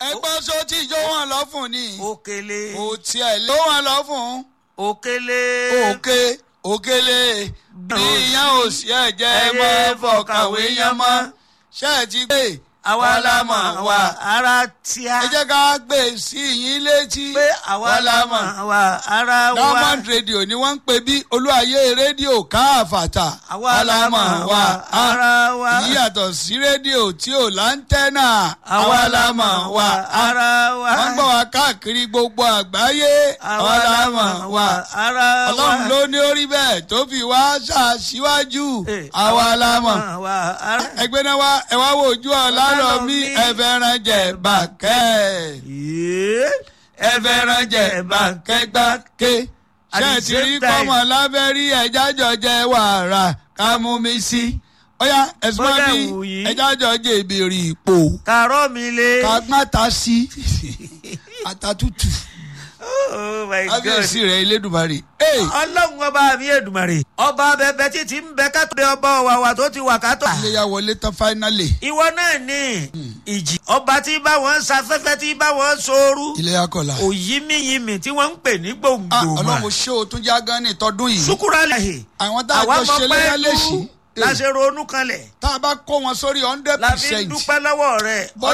ẹgbẹ́ sọ tí ìjọ wọn lọ fún ni òkèlè kò tiẹ̀ lé wọn lọ fún òkèlè òkè òkèlè bí ìyẹn ò sí ẹ̀jẹ̀ mọ́ fọkàwé yẹn mọ́ ṣé ẹ ti gbé àwa la mọ̀ wá ara tíá ẹ jẹ́ ká gbé sí yín létí pé àwa la mọ̀ wá ara wa diamond radio ni wọ́n ń pè bí olúwayé rédíò káàfàtà àwa la mọ̀ wá ara wa yìí yàtọ̀ sí rédíò tí ò láńtẹ́nà àwa la mọ̀ wá ara wa wọ́n gbọ́ wa káàkiri gbogbo àgbáyé àwa la mọ̀ wá ara wa ọlọ́run ló ní orí bẹ́ẹ̀ tó fi wá ṣàṣíwájú Eh, àwa la mọ̀ wá ara ẹgbẹ́ náà wá ẹ wá wo ojú ọ̀la lọ mí ẹ fẹ́ràn jẹ bàkẹ́ yéé ẹ fẹ́ràn jẹ bàkẹ́ gbàké At ṣé the ẹ ti rí same time- kọ́mọ lábẹ́rí ẹja jọ jẹ wàrà ká mú mi sí ọ̀yá ẹ̀sùn Bọ́dà bí wù yí. ẹja jọ jẹ ìbèrè ipò kàrọ́ mi lé ká má ta sí àtàtútù oh my god kábíyèsí rẹ̀ elédùmarè. Hey! ọlọ́run ọba mi èdùmàrè ọba bẹbẹ títí ń bẹ ká tó dé ọba ọ̀wàwà tó ti wà ká tó. iléyà wọlé tán fáínálì ìwọ náà ní ìjì ọba tí bá wọn ṣafẹ́fẹ́ tí bá wọn sooru iléyà kọlà. òyìnmíyìnmí tí wọ́n ń pè ní Ah, gbòǹgbò mà ọlọ́run ṣé o tún já gan ní tọdún yìí. sukura lẹ́hìn àwọn tá a àwa jọ mọ̀ ṣe pé léyà lú lẹ́sìn. la ṣe ronú kanlẹ̀ tá a bá kó wọn sórí hundred la fi ń percent. dúpẹ́ lọ́wọ́ rẹ̀